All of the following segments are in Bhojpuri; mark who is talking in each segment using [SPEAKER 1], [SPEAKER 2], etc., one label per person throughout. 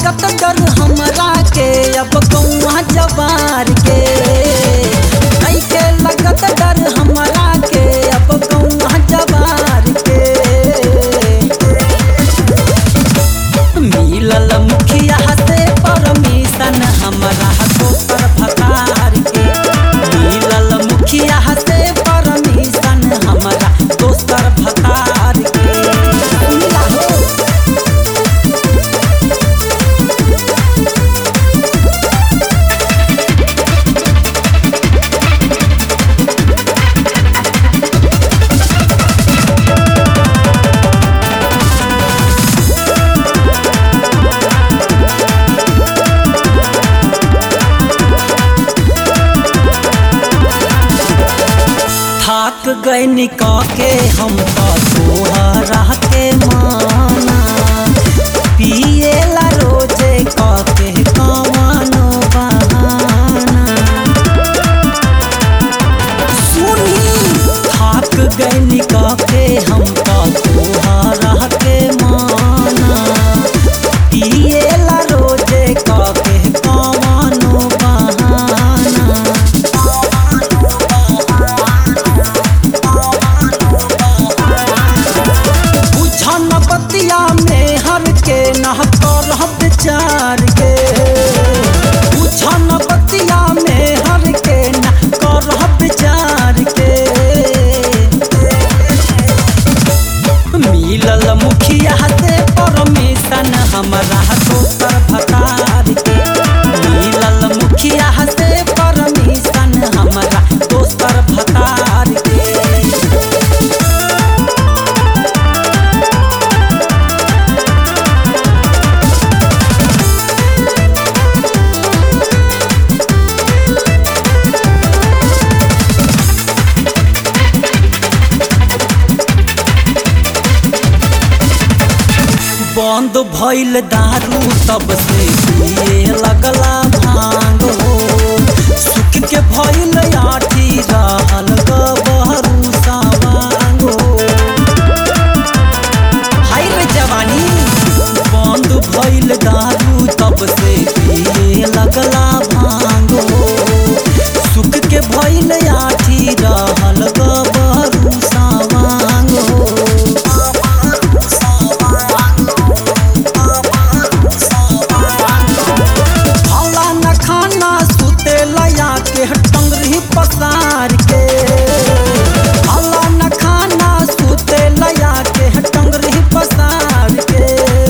[SPEAKER 1] लगत डर हमरा के अब कौआ जवार के नइखे लगत डर हमरा के अब कौआ जवार के मिलल मुखिया से परमिशन हमरा दोसर भतार के मिलल मुखिया से परमिशन हमरा दोसर भतार के मिला हो थाक गए निका के हम तो तोहरा के माना पिएला रोजे का के कमानो बहाना सुनी थाक गए निका के हम तो तोहरा के माना पिएला रोजे का के कमानो बहाना बुझन बतिया में हर के नह कर विचार के बुझन बतिया में हर के नह कर विचार के मिलल मुखिया से परमिशन हमरा दोसर भतार के मिलल मुखिया से परमिशन हमरा दोसर भतार के बंद भइल दारू तब से पिए लगला भांग हो सुख के भइल आठी रहल गबहरू सावांग हो हाय रे जवानी बंद भइल दारू तब से पिए लगला भांग हो सुख के भइल आठी रहल गबहरू सावांग हो खाला न खाना सुते लया के टंगरी पसार के खाला न खाना सुते लया के टंगरी पसार के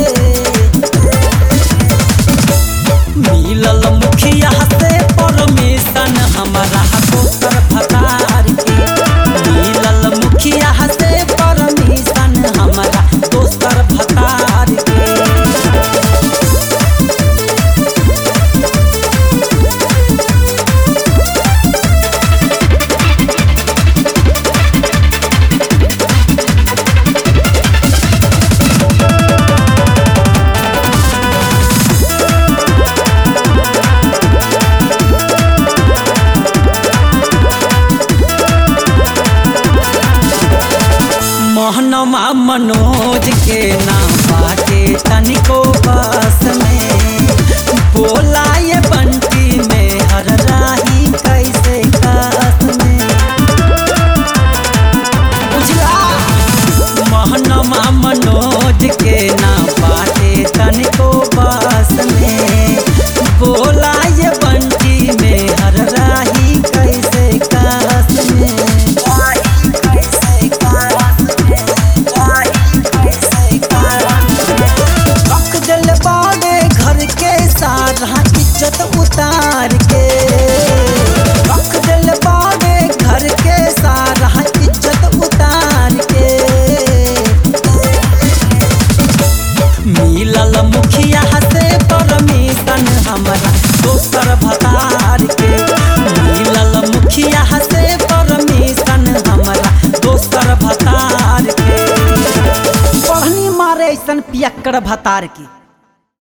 [SPEAKER 1] मिलल मुखिया से परमिशन हमारा दोसर भतार के मिलल मुखिया से परमिशन हमारा दोसर भतार के मोहनमा मनोज के नाम बाटे तनिको बस में बोला ये बंटी में हर राही कैसे कस में बुझला मोहनमा मनोज के नाम बाटे तनिको बस में बोला ये बंटी में हर राही कैसे कस में रख दिल बाड़े घर के सारा इज्जत उतार के रख दिल बाड़े घर के सारा इज्जत उतार के मिलल मुखिया से परमिशन हमरा दोसर भतार के मिलल मुखिया से परमिशन हमरा दोसर भतार के पढ़नी मारे ऐसन पियक्कर भतार की